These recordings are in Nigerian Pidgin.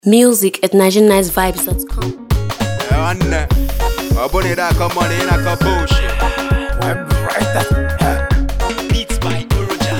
Music at NigerianNiceVibes.com. Anne, abone da come on in a bullshit. Beats by Uruja.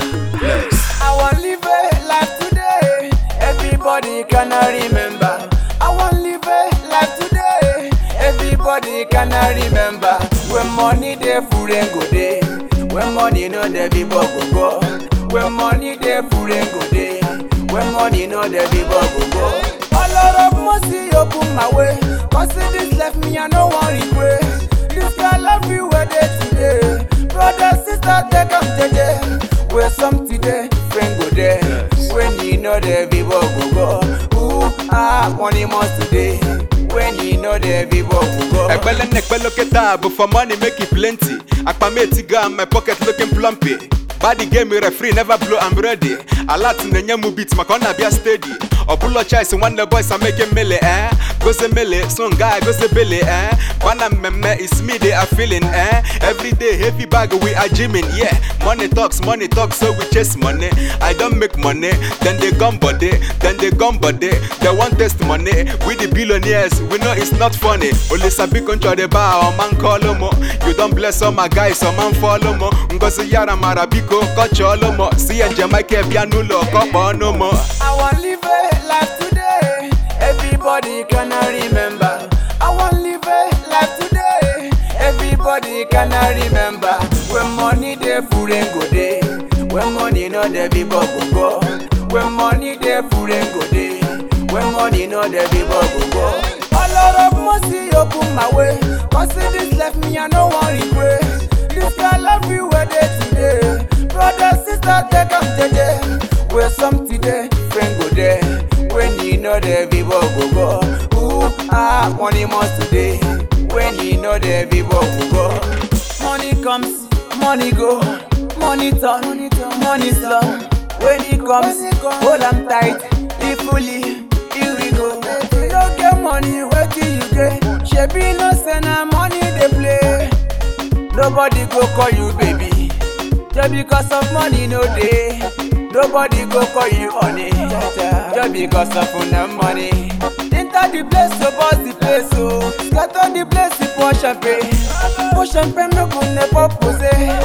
I want live a life today. Everybody cannot remember. I want live a life today. Everybody cannot remember. When money dey full and go day. When money no dey people go go. When money dey full and go day. When money no dey people go go. A lot of mercy open my way. Cause this left me I no want regret. This guy love you where they today. Brother, sister, take am jeje. Where some today, friend go there. When you know the people go go. Ooh, ah, money must today. When you know the people go go. Ekpele nekpe look at but for money make it plenty. Akpameti go and my pocket looking plumpy. Body game me referee never blow I'm ready. A lot in the nyemu beat my corner be a steady. Obulo choice one the boys are making melee eh. Go say melee, son guy go say belly eh. Bana meme it's me they are feeling eh. Every day heavy bag we are gymming yeah. Money talks, money talks so we chase money. I don't make money, then they gum body, then they gum body. They want test money. We the billionaires, we know it's not funny. Only sabi control the bar, or man call mo. You don't bless all my guys, some man follow mo. Ngozi yara marabiko, kocholo mo. See and Jamaica pianulo, kopo no mo. I want live a life today. Everybody cannot remember. I want live a life today. Everybody cannot remember. When money dey full and go day. When money no dey people go go. When money dey full and go day. When money no dey people go go. A lot of mercy open my way. Cause this left me I no want regret. This guy love you where they today. Brother, sister, take am jeje. Where some today, friend go there. When you know the people go go. Ooh, ah, money must today. When you know the people go go. Money comes, money go. Money turn, money slow. When it comes, hold am tight. If fully, here we go. You don't get money, where till you get? Shebi no send na money they play. Nobody go call you baby. Just because of money no day. Nobody go call you honey. Just because of una money. Enter the place so boss the place so. Scatter the place to pour champagne. Pour champagne no go never pose.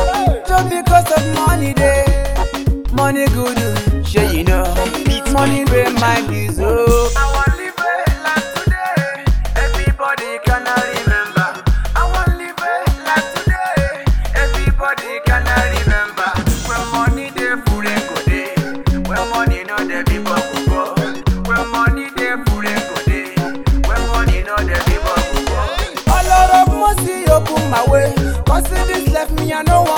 Just because of money day. Money good, sure you know. Money pay my bills oh. I want live a life today. Everybody cannot remember. I want live a life today. Everybody cannot remember. When money dey full and go dey. When money no dey people go go. When money dey full and go dey. When money no dey people go go. A lot of mercy open my way. Cause this left me I no want